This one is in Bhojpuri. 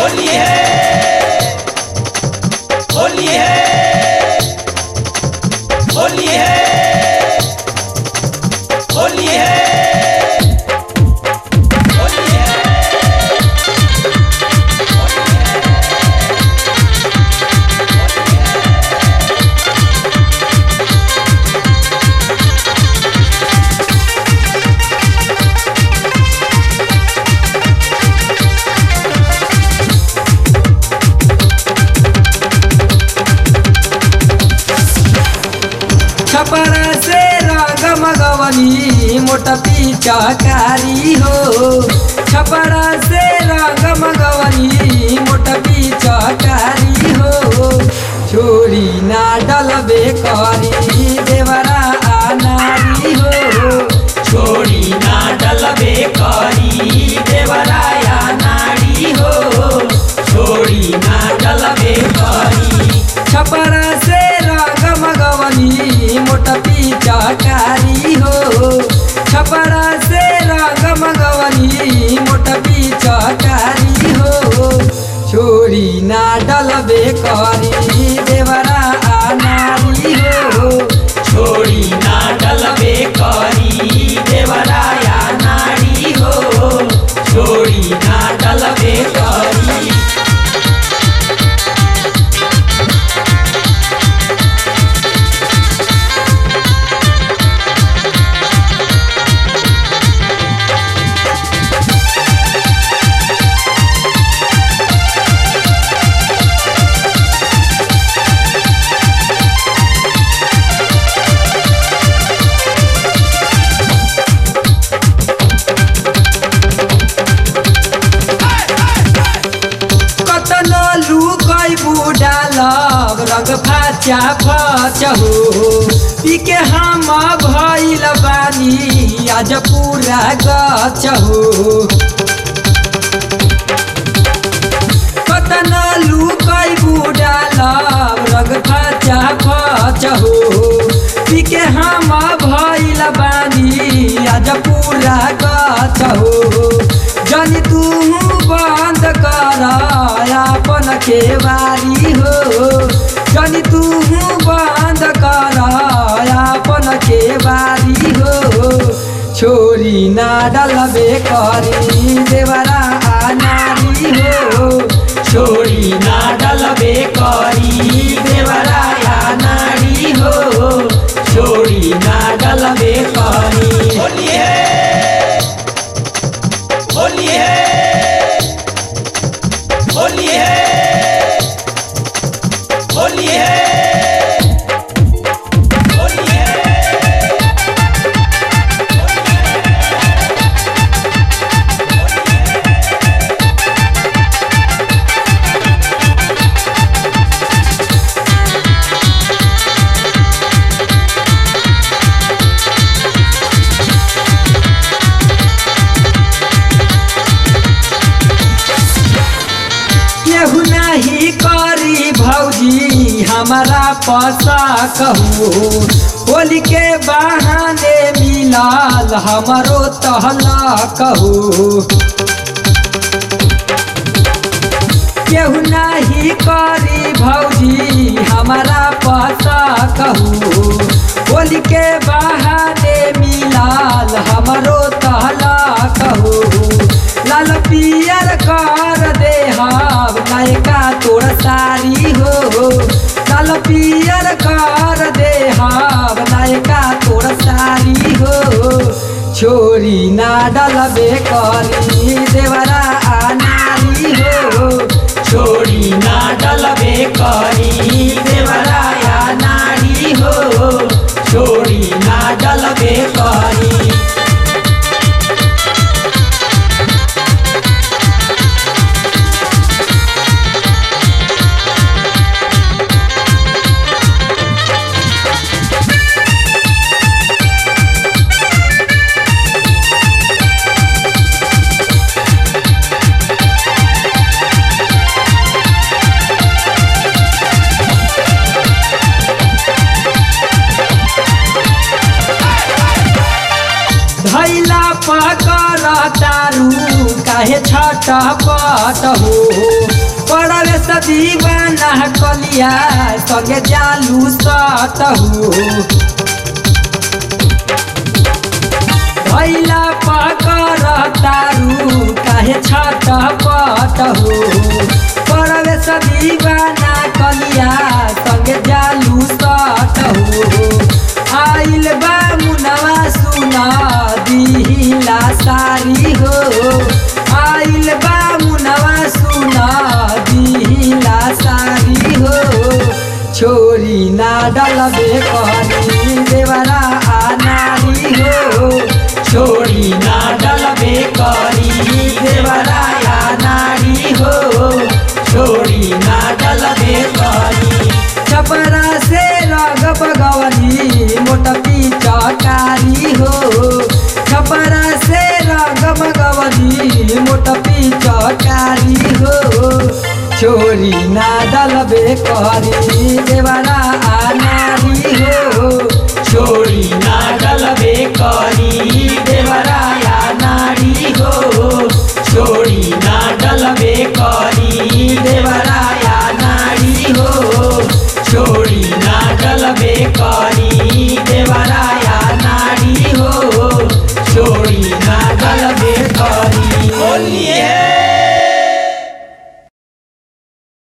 होली है होली है होली है होली है होली है छपरा से रंग मगवनी मोटा पिचकारी हो छपरा से रंग मगवनी मोटा पिचकारी हो छोरी ना डलबे करी देवरा आनारी हो छोड़ी ना डलबे करी देवराया नाड़ी हो छोड़ी ना डलबे करी छपरा से रंग मगवनी मोटा पिचकारी हो छपरा से रंग मगवनी मोटा पिचकारी हो छोरी ना डलबे करी देवरा आनारी हो छोड़ी ना डलबे करी देवराया नाड़ी हो छोड़ी ना डलबे करी कतनो लुकै बुडालब रंग फाचा फचहु पिके हम भइल बानी आज पुरा गचहु कतनो लुकै बुडालब रंग फाचा फचहु पिके हम भइल बानी आज पुरा गचहु जनी तू बंद कर अपन केवारी हो जनी तू बंद कर अपन केवारी हो छोरी ना डलबे करी देवरा नारी हो छोड़ी ना डलबे करी देवराया नाड़ी हो छोड़ी ना डलबे करी होली है होली है होली है होली है होली है केहू नहीं करी भौजी हमारा पसा कहू होली के बहाने मिलाल हमारो तहला कहू केहू नहीं करी भौजी हमारा पता कहू होली के बहाने मिलाल हमरो तहला कहू लाल पियर कर दे हम नायका तोर सारी हो लाल पियर कर दे हम नायका तोर सारी हो छोरी ना डलबे करी देवरा नारी हो छोड़ी ना डलबे करी देवराया नाड़ी हो छोड़ी ना डलबे करी पट हो पड़वे से दीवाना कलिया संगे जालू सट हो भैला पकर तारू काहे छट पट हो पड़वे से दीवाना कलिया संगे जालू सट हो आइल बा मुनवा सुना दिहिला सारी हो आइल बा मुनवा सुना दिहिला सारी हो छोरी ना डलबे करी देवरा आ नारी हो छोड़ी ना डलबे करी देवराया नारी हो छोड़ी ना डलबे करी छपरा से रगब गवनी मोट पिचकारी हो छपरा से रगब गवनी मोट पिचकारी हो छोरी ना डलबे करी देवरा